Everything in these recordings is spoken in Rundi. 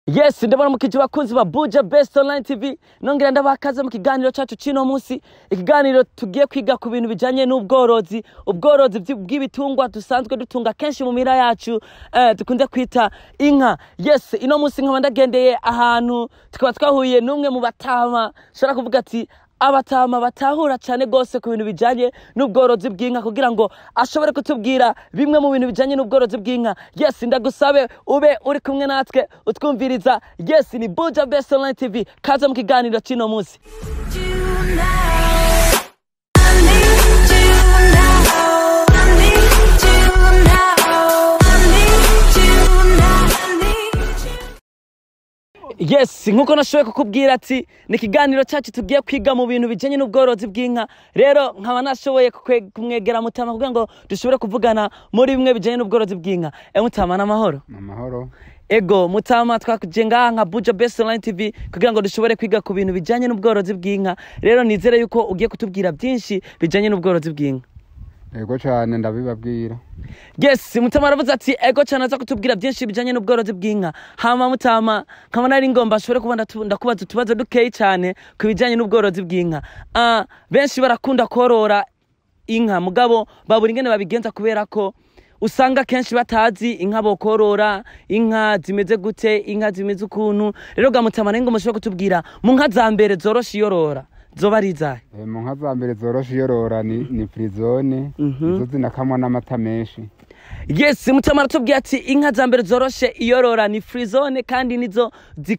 yes ndabona mukije bakunzi ba buja best online tv nongera ndabakaze mu kiganiro cacu cino munsi ikiganiro tugiye kwiga ku bintu bijanye n'ubworozi ubworozi bw'i- bw'ibitungwa dusanzwe dutunga kenshi mu mira yacu eh, dukunze kwita inka yes ino munsi nkaba ndagendeye ahantu tukaba twahuye n'umwe mu batama shobora kuvuga ati abatama batahura cyane rwose ku bintu bijanye n'ubworozi bw'inka kugira ngo ashobore kutubwira bimwe mu bintu bijanye n'ubworozi bw'inka yes ndagusabe ube uri kumwe natwe utwumviriza yes ni buja best online tv kaze mu kiganiro cy'ino munsi yes nkuko nashoboye kukubwira ati ni ikiganiro cyacu tugiye kwiga mu bintu bijanye n'ubworozi bw'inka rero nkaba nashoboye kukwe- kumwegera mutama kugira ngo dushobore kuvugana muri bimwe bijanye n'ubworozi bw'inka e mutama n'amahoro amahoro ego mutama twakuje ngaha nka buja best online tv kugira ngo dushobore kwiga ku bintu bijanye n'ubworozi bw'inka rero nizere yuko ugiye kutubwira byinshi bijanye n'ubworozi bw'inka yego cyane ndabibabwira yes mutama aravuze ati ego cyane aza kutubwira byinshi bijanye n'ubworozi bw'inka hama mutama nkaba nari ngomba nshobore kuba ndatu- ndakubaza utubazo dukeyi cyane ku bijanye n'ubworozi bw'inka Ah, benshi barakunda korora inka mugabo babura ingene babigenza kubera ko usanga kenshi batazi inka bokorora inka zimeze gute inka zimeze ukuntu rero ga mutama nari ngomba ushobore kutubwira mu nka za mbere zoroshe iyorora zoba ari izahe Eh, mu nka za mbere zoroshe iyorora ni, ni firizone Mhm. izo zinakamwa n'amata menshi yes mutama aratubwiye ati inka za mbere zoroshe iyorora ni frizone kandi nizo zi-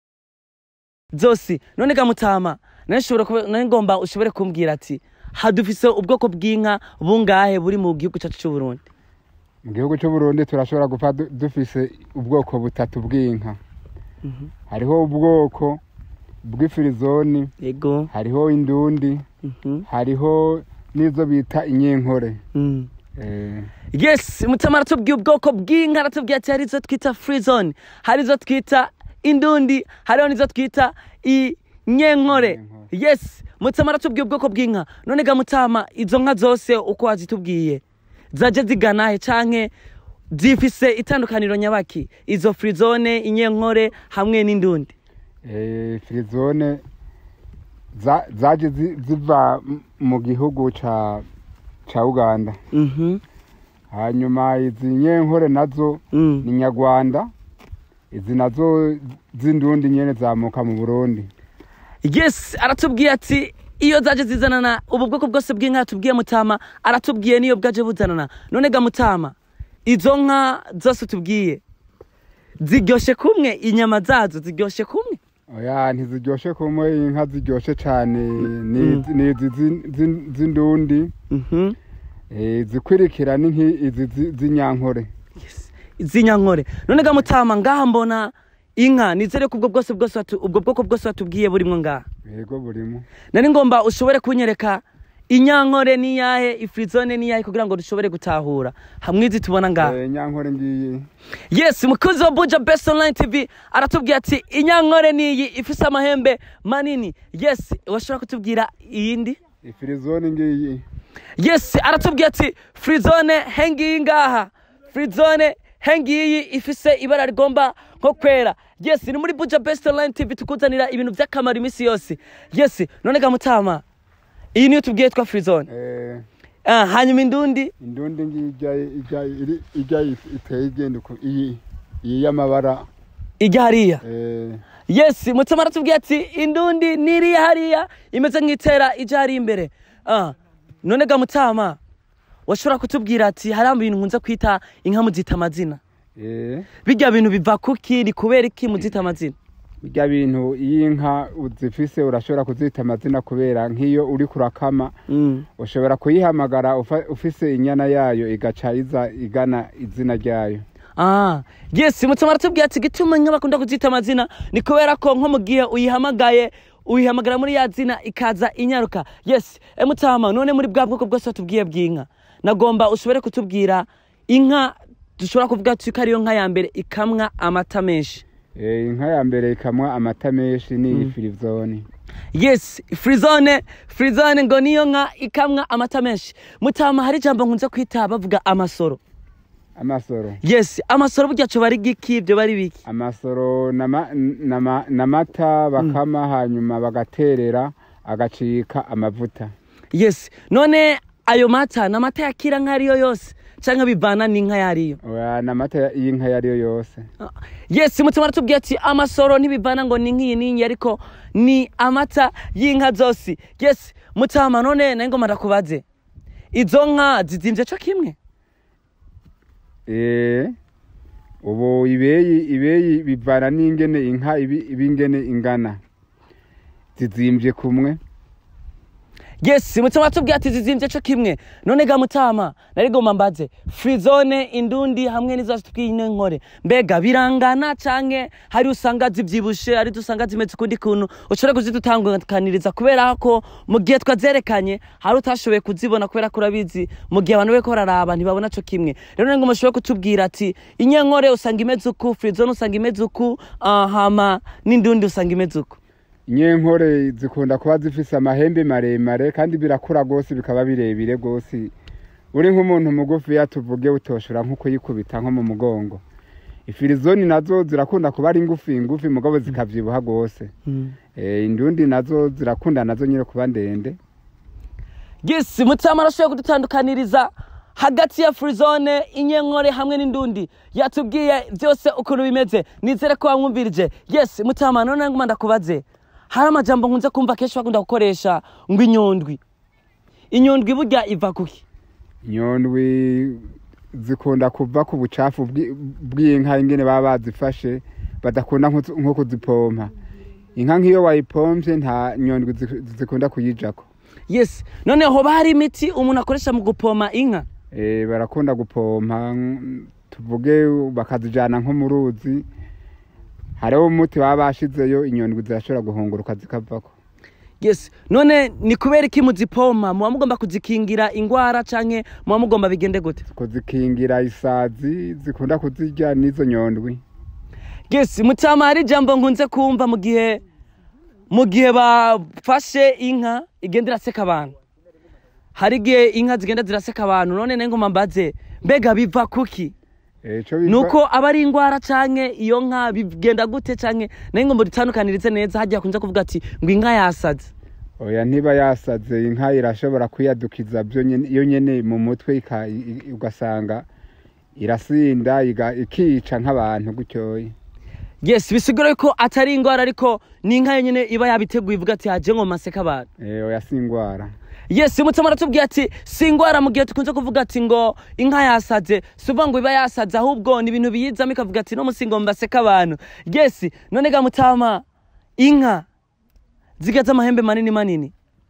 zose none ga mutama nari nshobora kuba- nari ngomba ushobore kumbwira ati hadufise ubwoko bw'inka bungahe buri mu gihugu cyacu cy'u Burundi mu gihugu cy'u Burundi turashobora gupfa du- dufise ubwoko butatu bw'inka hariho ubwoko bw'ifirizoni yego hariho indundi Mhm. hariho n'izo bita inyenkore Mm. eh, yes mutama aratubwiye ubwoko bw'inka aratubwiye ati hari izo twita frizone hari izo twita indundi hariho n'izo twita inyenkore Inyenkore. yes mutama aratubwiye ubwoko bw'inka none ga mutama izo nka zose uko wazitubwiye zaje ziganahe canke zifise itandukaniro nyabaki izo frizone inyenkore hamwe n'indundi eh, firizone za- zaje zi- ziva m- mu gihugu ca ca uganda Mhm. hanyuma izi nyenkore nazo Mm. ni nyarwanda izi nazo z'indundi nyene zamuka mu burundi yes aratubwiye ati iyo zaje zizanana ubu bwoko bwose bw'inka yatubwiye mutama aratubwiye niyo bwaje buzanana none ga mutama izo nka zose tubwiye ziryoshe kumwe inyama zazo ziryoshe kumwe oya ntiziryoshe kumwe inka ziryoshe cane ni ni izi zi- zi- z'indundi Mhm. eh, zikwirikira ni nk'izi zi- z'inyankore Yes. z'inyankore none ga mutama ngaha mbona inka nizere ko ubwo bwose bwose watu- ubwo bwoko bwose watubwiye burimwo ngaha yego burimo nari ngomba ushobore kunyereka inyankore niyahe ifrizone niyahe kugira ngo dushobore gutahura hamwe izi tubona ngaha Eh, inyankore ngiyi yes umukozi wa buja best online tv aratubwira ati inyankore niyi ifise amahembe manini yes washobora kutubwira iyindi ifirizone ngiyi yes aratubwira ati frizone hengiyi ngaha frizone hengiyi ifise ibara rigomba nko kwera yes ni muri buja best online tv tukuzanira ibintu by'akamaro iminsi yose yes none ga mutama iyi niyo tubwiye twa frizone eh, ah, hanyuma indundi indundi ngiyi ijya ijya iri- ijya iteye igenda uku- iyi iyi y'amabara ijya hariya eh, yes mutima aratubwiye ati indundi niriya hariya imeze nk'itera ijya hari imbere ah. none ga mutama washobora kutubwira ati hari ibintu nkunze kwita inka muzita amazina eh, bijya bintu biva kuki ni kubera iki muzita amazina birya bintu iyo inka uzifise urashobora kuzita amazina kubera nk'iyo uri kurakama mm. ushobora kuyihamagara ufa- ufise inyana yayo igaca iza igana izina ryayo ah. yes mutima aratubwiye ati gituma inka bakunda kuzita amazina ni kubera ko nko mu gihe uyihamagaye uyihamagara muri ya zina ikaza inyaruka yes emutama none muri bwa bwoko bwose watubwiye bw'inka nagomba ushobore kutubwira inka dushobora kuvuga ati ko ariyo nka ya mbere ikamwa amata menshi Eh, inka ya mbere ikamwa amata menshi ni iyi firizone yes frizone frizone ngo niyo nka ikamwa amata menshi mutama hari ijambo nkunze kwita bavuga amasoro amasoro yes amasoro burya cyo bari giki ibyo bari biki amasoro nama- nama- n'amata bakama hanyuma bagaterera agacika amavuta yes none ayo mata ni amata yakira nk'ariyo yose cyangwa bivana n'inka yariyo Oya, n'amata y'inka iyo ari yo yose yes mutima aratubwiye ati amasoro ntibivana ngo ni nk'iyi n'iyi ariko ni amata y'inka zose yes mutama none nayo ngoma ndakubaze izo nka zizimvye co kimwe Eh, ubu ibeyi ibeyi bivana n'ingene inka ibi ibingene ingana zizimvye kumwe yes mutima aratubwiye ati zizimvye co kimwe none ga mutama nari ngoma mbaze frizone indundi hamwe n'izo tubwiye ino nkore mbega birangana canke hari usanga zivyibushe hari usanga zimeze ukundi kuntu ushobora kuzidutandukaniriza kubera ko mu gihe twazerekanye hari utashoboye kuzibona kubera ko urabizi mu gihe abantu bariko bararaba ntibabona co kimwe rero nari ngoma ushobora kutubwira ati inyenkore usanga imeze uku frizone usanga imeze uku ah, hama n'indundi usanga imeze uku inyenkore zikunda kuba zifise amahembe maremare kandi birakura gose bikaba birebire gose uri nk'umuntu mugufi yatuvuge utoshora nko kuyikubita nko mu mugongo ifirizoni nazo zirakunda kuba ari ngufi ngufi mugabo zikavyibuha gose eh, indundi nazo zirakunda nazo nyine kuba ndende yes mutama arashoboye kudutandukaniriza hagati ya frizone inyenkore hamwe n'indundi yatubwiye byose ukuntu bimeze nizere ko wamwumvirije yes mutama none nguma ndakubaze hari amajambo nkunze kumva kenshi bakunda gukoresha ngo inyondwi inyondwi burya iva kuki inyondwi zikunda kuva ku bucafu bw'i- bw'inka ingene baba bazifashe badakunda nko- nko kuzipompa inka nk'iyo wayipompye nta nyondwi zi- zikunda kuyijako yes none hoba hari imiti umuntu akoresha mu gupoma inka Eh, barakunda gupompa mm, tuvuge bakazijana nko mu ruzi hariho umuti baba bashizeyo inyondwi zirashobora guhunguruka zikavako yes none ni kubera iki muzipoma muba mugomba kuzikingira ingwara canke muba mugomba bigende gute kuzikingira isazi zikunda kuzirya n'izo nyondwi yes mutama hari ijambo nkunze kumva mu gihe mu gihe bafashe inka igenda iraseka abantu hari igihe inka zigenda ziraseka abantu none nayo ngoma mbaze mbega biva kuki Eh, ico biva- nuko aba ari ingwara canke iyo nka bigenda gute canke nayo ngomba dutandukanirize neza hagiye kunze kuvuga ati ngo inka yasaze oya ntiba yasaze inka irashobora kwiyadukiza byo nyene- iyo nyene mu mutwe ika- i- i- ugasanga irasinda iga- ikica nk'abantu gutyoye yes bisigura yuko atari ingwara ariko ni inka yonyene iba yabiteguye ivuga ati haje ngo maseka abantu Eh, oya si ingwara yes mutima aratubwiye ati si ingwara mu gihe tukunze kuvuga ati ngo inka yasaze si uvuga ngo iba yasaze ahubwo ni ibintu biyizamo ikavuga ati no musi ngo mbaseka abantu yes none ga mutama inka zigaze amahembe manini manini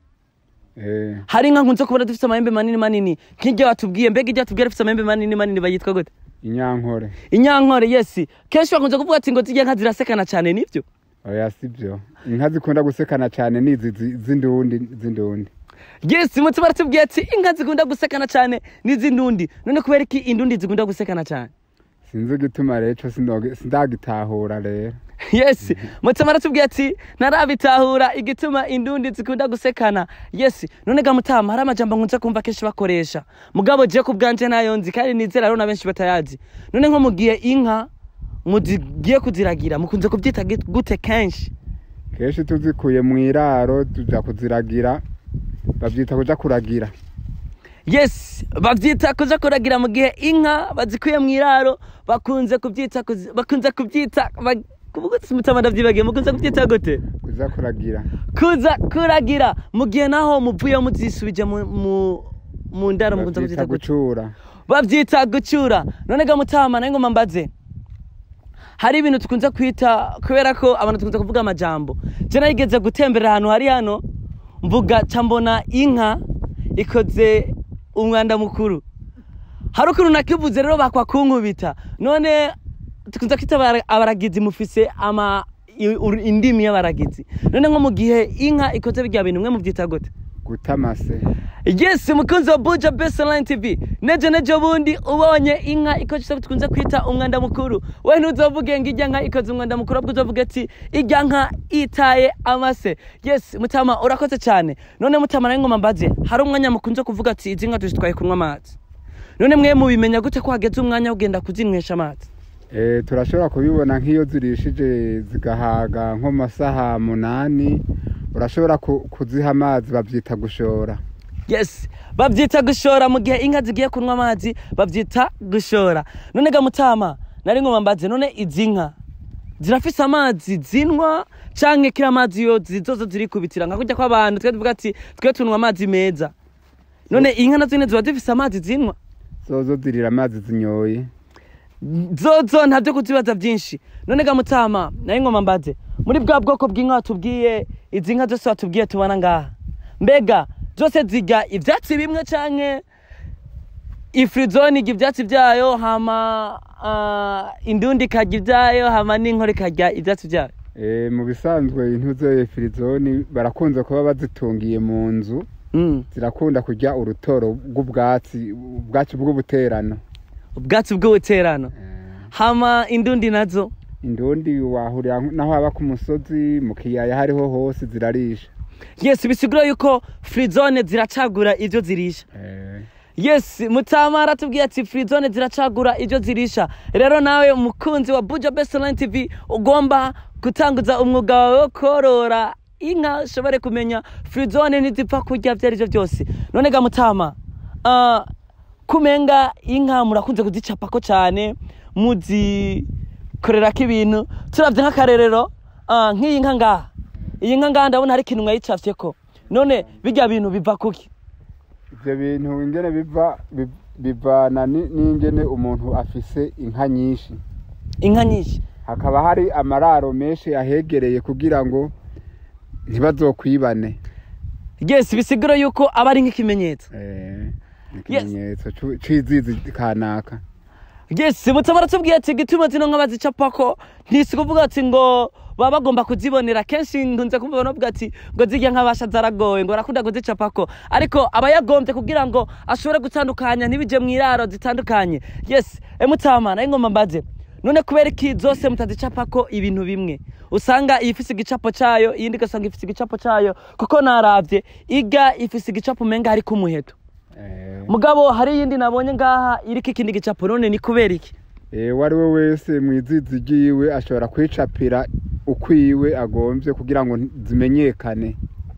Eh, hari inka nkunze kubona dufite amahembe manini manini nk'iryo watubwiye mbega iryo watubwiye rifite amahembe manini manini bayitwa gute inyankore inyankore yes kenshi bakunze kuvuga ati ngo zirya nka zirasekana cyane nibyo oya si byo inka zikunda gusekana cyane nizi zi- z'indundi z'indundi yes mutima aratubwiye ati inka zikunda gusekana cyane n'iz'indundi none kubera iki indundi zikunda gusekana cyane sinzi igituma rero ico sinoge- sindagitahura rero yes mutima aratubwiye ati ntarabitahura igituma indundi zikunda gusekana yes none ga mutama hari amajambo nkunze kumva kenshi bakoresha mugabo je ku bwanje nayo nzi kandi nizera rero na benshi batayazi none nko mu gihe inka mugiye kuziragira mukunze kubyita git- gute kenshi kenshi tuzikuye mu iraro tuja kuziragira bavyita kuja kuragira yes babyita kuja kuragira mu gihe inka bazikuye mu iraro bakunze kubyita kuzi- bakunze kubyita ba- kuvuga ati mutama ndavyibagiye mukunze kubyita gute kuja kuragira kuza kuragira mu gihe naho muvuye muzisubije mu, mu, mu ndaro mukunze bavyita kubyita gute gucura bavyita gucura none ga mutama nayo ngoma mbaze hari ibintu tukunze kwita kubera ko abantu tukunze kuvuga amajambo je narigeze gutemberera ahantu hari hano mvuga ca mbona inka ikoze umwanda mukuru hari ukuntu nakivuze rero bakwa kunkubita none tukunze kwita abara- abaragizi mufise ama i- ur- indimi y'abaragizi none nko mu gihe inka ikoze birya bintu mwe muvyita gute gutamase yes mukunzi wa buja best online tv nejo nejo bundi ubonye inka ikoze icyo tukunze kwita umwanda mukuru we ntuzovuge ngo ijya nka ikoze umwanda mukuru ahubwo uzovuge ati ijya nka itaye amase yes mutama urakoze cyane none mutama nawe ngoma mbaze hari umwanya mukunze kuvuga ati izi nka tuzitwaye kunywa amazi none mwe mubimenya gute ko hageze umwanya wo kugenda kuzinywesha amazi Eh, turashobora kubibona nk'iyo zirishije zigahaga nko mu masaha munani urashobora ku- kuziha amazi babyita gushora yes babyita gushora mu gihe inka zigiye kunywa amazi babyita gushora none ga mutama nari ngoma mbaze none izi nka zirafise amazi zinwa canke kira amazi yo zizozo ziri kubitira nka kurya kw'abantu twe tuvuga ati twe tunywa amazi meza none inka nazo nyene ziba zifise amazi zinwa zozo zirira amazi zinyoye zozo ntabyo kuzibaza byinshi none ga mutama nari ngoma mbaze muri bwa bwoko bw'inka watubwiye izi nka zose watubwiye tubona ngaha mbega zose zirya ivyatsi bimwe canke ifirizoni irya ivyatsi vyayo hama uh, indundi ikarya ivyayo hama n'inkore ikarya ivyatsi vyayo Eh, mu bisanzwe intuze firizoni barakunze kuba bazitungiye mu nzu mm. zirakunda kurya urutoro bw'ubwatsi ubwatsi bw'ubuterano ubwatsi bw'ubuterano hama indundi nazo indundi wahurira naho haba ku musozi mu kiyaya hariho hose zirarisha yes bisigura yuko firizone ziracagura ivyo zirisha Eh, yes mutama aratubwiye ati firizone ziracagura ibyo zirisha rero nawe umukunzi wa buja best online tv ugomba gutanguza umwuga wawe wo korora inka ushobore kumenya firizone ntizipfa kurya ibyo ari byo byose none ga mutama ah, kumenga inka murakunze kuzicapako cyane muzikorerako ibintu turavye nk'akarerero ah, nk'iyi nka ngaha iyi nka ngaha ndabona hari ikintu mwayicafyeko none bijya bintu biva kuki ivyo bintu ingene biva bi- bivana ni- n'ingene umuntu afise inka nyinshi inka nyinshi hakaba hari amararo menshi ahegereye kugira ngo ntibazokwibane yes bisigura yuko aba ari nk'ikimenyetso Eh, ni ikimenyetso c'u- c'izizi kanaka yes mutama aratubwiye ati gituma zino nka bazicapako ntisi kuvuga ati ngo baba bagomba kuzibonera kenshi nkunze kumva abantu bavuga ati ngo zirya nk'abasha zaragoye ngo barakunda kuzicapako ariko aba yagombye kugira ngo ashobore gutandukanya ntibije mu iraro zitandukanye yes emutama nayo ngoma mbaze none kubera iki zose mutazicapako ibintu bimwe usanga iyi ifise igicapo cayo iyindi ugasanga ifise igicapo cayo kuko naravye iga ifise igicapo umenga hariko umuheto Eh, mugabo hari iyindi nabonye ngaha iriko ikindi gicapo none ni kubera iki eh, uwo ari we wese mw'izizi ryiwe ashobora kwicapira ukwiwe agomvye kugira ngo zimenyekane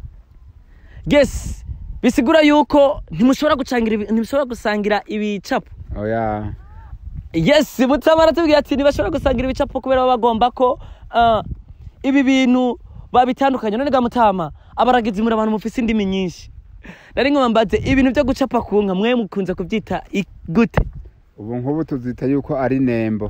yes bisigura yuko ntimushobora gucangira ibi- ntimushobora gusangira ibicapo oya yes mutama aratubwira ati ntibashobora gusangira ibicapo kubera baba bagomba ko ah, ibi bintu babitandukanye none ga mutama abaragizi muri abantu mufise indimi nyinshi nari nkoma mbaze ibintu byo gucapa ku nka mwe mukunze kubyita i- gute ubu nk'ubu tuzita yuko ari nembo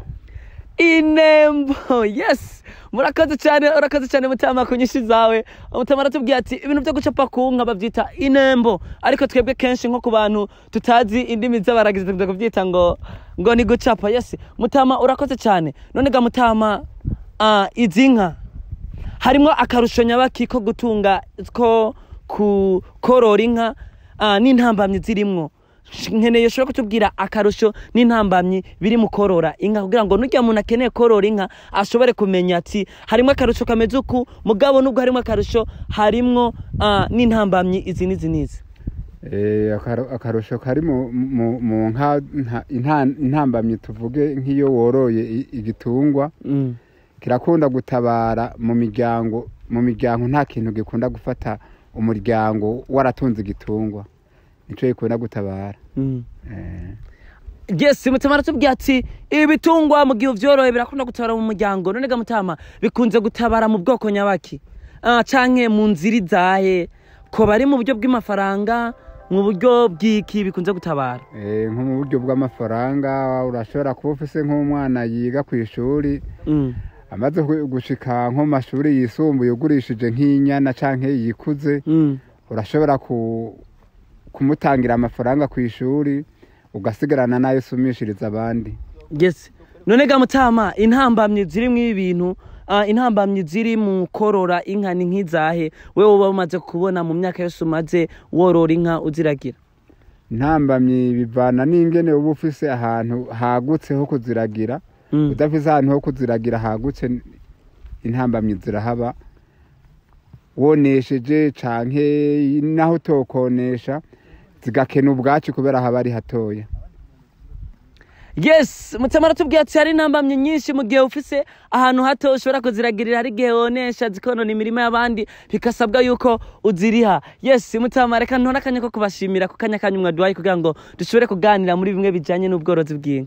inembo yes murakoze cyane urakoze cyane mutama ku nyinshi zawe mutama aratubwiye ati ibintu byo gucapa ku nka babyita inembo ariko twebwe kenshi nko ku bantu tutazi indimi z'abaragizi tukunze kubyita ngo ngo ni gucapa yes mutama urakoze cyane none ga mutama ah, izi nka harimo akarusho nyabaki ko gutunga ko ku korora inka ah, n'intambamyi zirimwo nkeneye ushobora kutubwira akarusho n'intambamyi biri mu korora inka kugira ngo n'urya muntu akeneye korora inka ashobore kumenya ati harimo akarusho kameze uku mugabo nubwo harimo akarusho harimwo ah, n'intambamyi izi n'izi n'izi Eh, akaro- akarusho kari mu- mu mu nka nta- inta- intambamyi tuvuge nk'iyo woroye i- igitungwa Mm. kirakunda gutabara mu miryango mu miryango nta kintu gikunda gufata umuryango waratunze igitungwa nico gikunda gutabara Mm. Eh, yes mutama aratubwiye ati ibi bitungwa mu gihe uvyoroye birakunda gutabara mu muryango none ga mutama bikunze gutabara mu bwoko nyabaki ah, canke mu nzira izahe ko bari mu buryo bw'amafaranga mu buryo bw'iki bikunze gutabara eh, nko mu buryo bw'amafaranga urashobora kuba ufise nk'umwana yiga ku ishuri Mm. amaze gu- gushika nko mu mashuri yisumbuye ugurishije nk'inyana canke yikuze Mm. urashobora ku kumutangira amafaranga ku ishuri ugasigarana n'ayo usumishiriza abandi yes none ga mutama intambamyi ziri mu ibi bintu ah, intambamyi ziri mu korora inka ni nk'izahe wewe uba umaze kubona mu myaka yose umaze worora inka uziragira intambamyi bivana n'ingene uba ufise ahantu hagutse ho kuziragira Mm. udafise ahantu ho kuziragira hagutse intambamyi zirahaba wonesheje canke naho utokonesha zigakena ubwaci kubera haba ari hatoya yes mutima aratubwiye ati hari intambamyi nyinshi mu gihe ufise ahantu hato ushobora kuziragirira hari igihe wonesha zikonona imirima y'abandi bikasabwa yuko uziriha yes mutima reka ntore akanya ko kubashimira ku kanya kanyu mwaduhaye kugira ngo dushobore kuganira muri bimwe bijyanye n'ubworozi bw'inka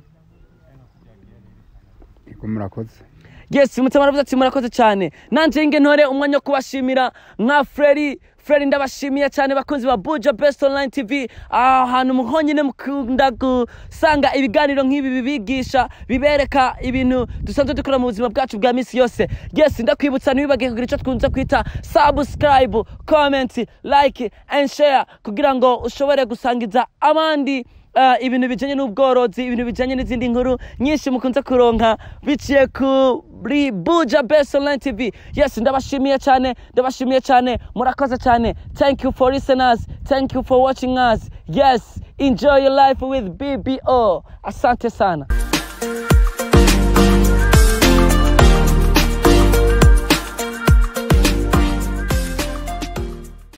Ego murakoze yes mutima aravuze ati murakoze cyane nanje nge ntore umwanya wo kubashimira nka freri freri ndabashimiye cyane bakunzi ba buja best online tv ahantu muhonyine mukunda gusanga ibiganiro nk'ibi bibigisha bibereka ibintu dusanzwe dukora mu buzima bwacu bwa misi yose yes ndakwibutsa ntiwibagiye kugira icyo twunze kwita subscribe comment like and share kugira ngo ushobore gusangiza abandi uh, ibintu bijanye n'ubworozi ibintu bijanye n'izindi nkuru nyinshi mukunze kuronka biciye kuri buja best online tv yes ndabashimiye cyane ndabashimiye cyane murakoze cyane thank you for listeners thank you for watching us yes enjoy your life with bbo asante sana